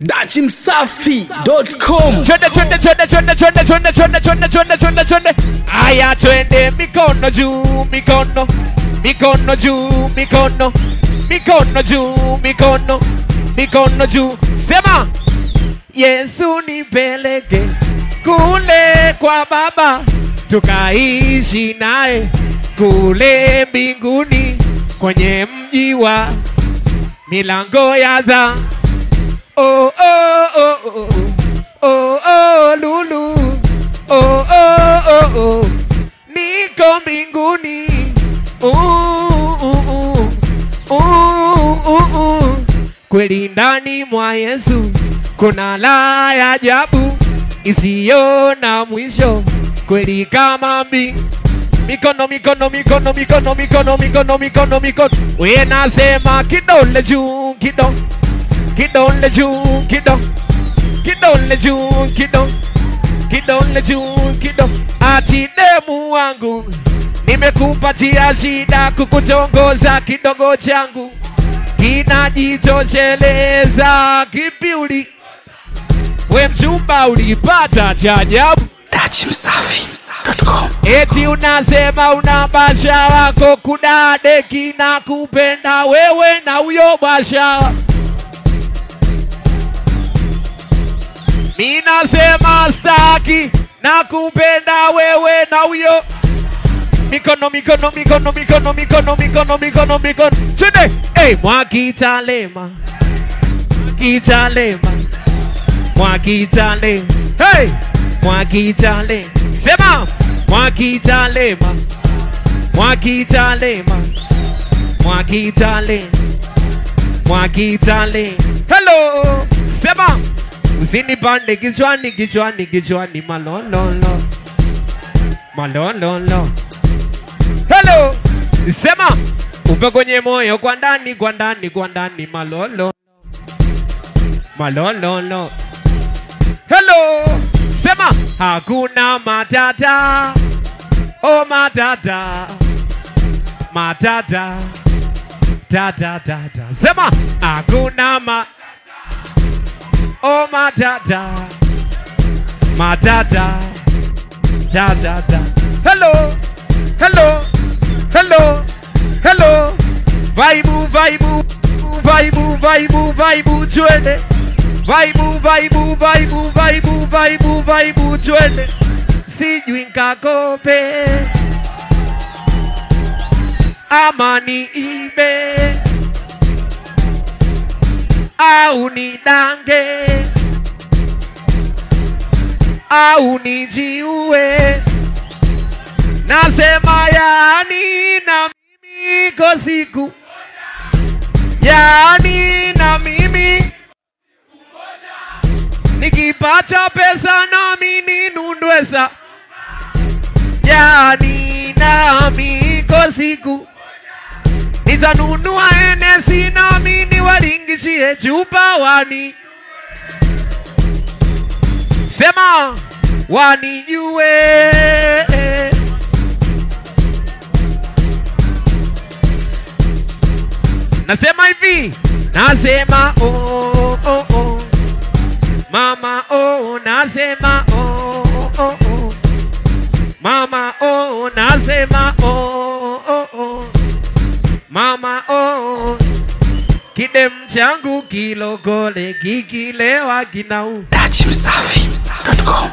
dachimsafi.com Twende twende twende twende twende twende twende twende twende twende twende. Aya twende mikono juu mikono mikono juu mikono mikono juu mikono mikono juu. Sema Yesu nipeleke kule kwa Baba tukaishi naye kule mbinguni kwenye mji wa milango ya dha oh, oh, oh, oh, oh, oh, lulu oh, oh, oh, oh. niko mbinguni uh, uh, uh, uh, uh, uh. kweli ndani mwa Yesu kuna la ya ajabu isiyo na mwisho kweli kama mbingu mikono mikono mikono mikono mikono mikono mikono mikono we nasema kidole juu kido kidole juu kido kidole juu kido kidole juu kido ati demu wangu nimekupatia shida kukutongoza kidogo changu kinajitosheleza kipi uli we mchumba ulipata cha ajabu dachimsafi.com Eti unasema una basha wako kudadeki na kupenda wewe na huyo basha. Mi nasema staki na kupenda wewe na huyo mikono mikono mikono mikono mikono mikono mikono mikono twende hey, mwakitalema kitalema mwakitalema hey, mwakitalema sema mwakitalema mwakitalema mwakitalema mwakitalema hello sema usinipande kichwani kichwani kichwani malololo malololo hello sema upe kwenye moyo kwa ndani kwa ndani kwa ndani malolo malololo hello sema hakuna matata oh matata matata tata tata sema hakuna ma oh matata matata tata hello hello hello hello vaibu vaibu vaibu vaibu vaibu twende vaibu vaibu vaibu vaibu vaibu vaibu twende sijui nkakope ama ni ibe au ni dange au nijiue nasema yani na mimi ko siku yani na mimi nikipata pesa nami ninundwesa yani nami ko siku nitanunua enesi nami niwalingishie chupa wani sema wanijue nasema hivi nasema oh, oh, oh. mama oh, nasema oh, oh, oh. mama oh, nasema oh, oh, oh. mama oh. kidem changu kilokole kikilewa kinau dachimsafi.com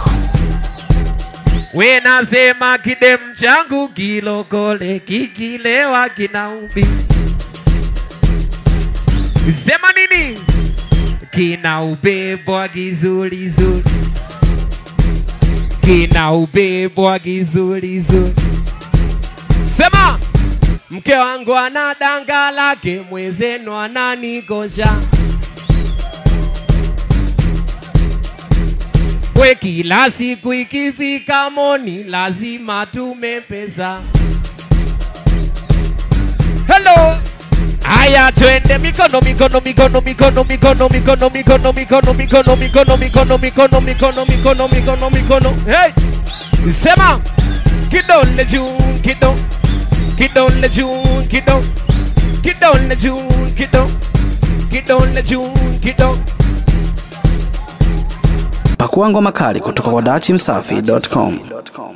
we nasema kidem changu kilokole kikilewa kinaubi sema nini kina ubebwa kizulizuli kina ubebwa kizulizuli sema mke wangu ana danga lake mwezenu ananikosha we kila siku ikifika moni lazima tume pesa hello aya twende mikono mikono mikono mikono mikono mikono mikono mikono mikono mikono mikono mikono mikono mikono mikono mikono hey sema kidole juu kido kidole juu kido kidole juu kido kidole juu kido Pakua ngoma kali kutoka kwa dachimsafi.com.